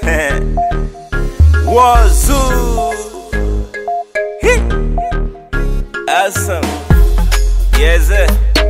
Wazoo. Hit. Awesome. Yes, sir.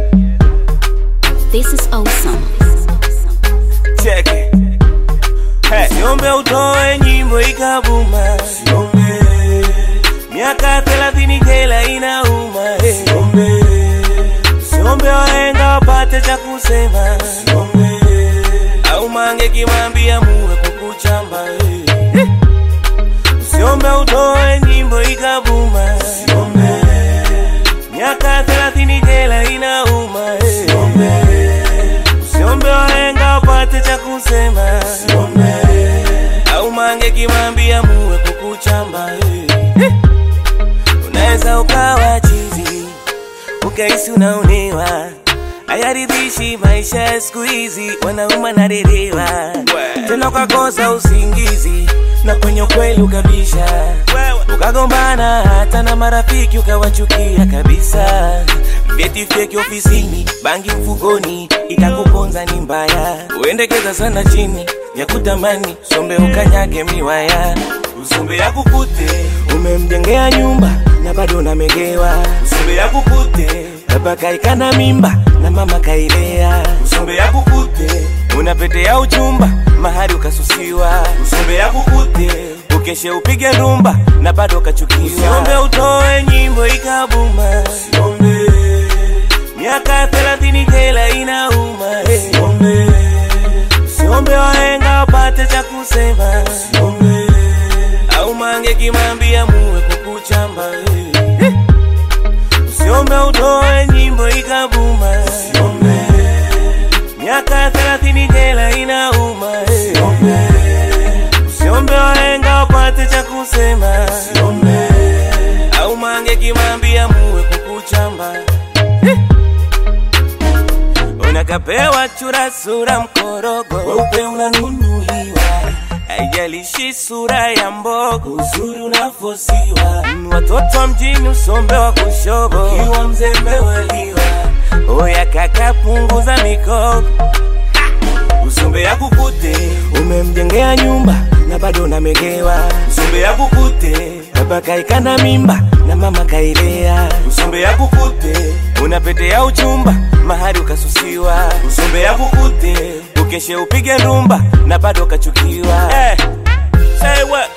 This is awesome. Check it. Hey. Siombe utoe nyimbo ikabuma. Siombe. Miaka thelathini jela inauma. Hey. Siombe. Siombe wahenga wapate cha kusema. Siombe. Au mange kimwambia muwe kukuchamba. Hey. Usiombe utoe nyimbo ikabuma. Usiombe. Miaka thelathini jela inauma. Usiombe. Usiombe wahenga wapate cha kusema. Usiombe. Au mange kimwambia muwe kukuchamba. Unaweza ukawa chizi ukahisi unaonewa hayaridhishi maisha ya siku hizi, wanauma na derewa tena, ukakosa usingizi na kwenye ukweli ukabisha, ukagombana hata na marafiki ukawachukia kabisa. Vyeti feki ofisini, bangi mfukoni, itakuponza ni mbaya. Uendekeza sana chini ya kutamani, sombe ukanyage miwaya, usombe ya kukute umemjengea nyumba na bado unamegewa, usombe ya kukute baba kaikana mimba na mama kailea, usombe ya kukute una pete ya uchumba mahari ukasusiwa, usombe ya kukute ukeshe upige rumba na bado ukachukiwa, usiombe utoe nyimbo ikabuma, usiombe miaka thelathini jela inauma, usiombe usiombe wahenga wapate cha kusema, usiombe au mange kimwambia muwe kukuchamba, eh. Usiombe utoe nyimbo ikabuma, usiombe miaka thelathini jela inauma, usiombe usiombe wahenga wapate cha kusema, usiombe au mange kimwambia muwe kukuchamba, unakapewa chura sura mkorogo weupe unanunuliwa haijalishi sura ya mbogo, uzuri unafosiwa. Mm, Watoto wa mjini usombe wa kushobo, ukiwa mzembe waliwa. Oya kaka, punguza mikogo, usombe ya kukute umemjengea nyumba na bado unamegewa. Usombe ya kukute baba kaikana mimba na mama kailea. Usombe ya kukute una pete ya uchumba mahari ukasusiwa. Usombe ya kukute ukeshe upige rumba na bado kachukiwa. Eh, say what?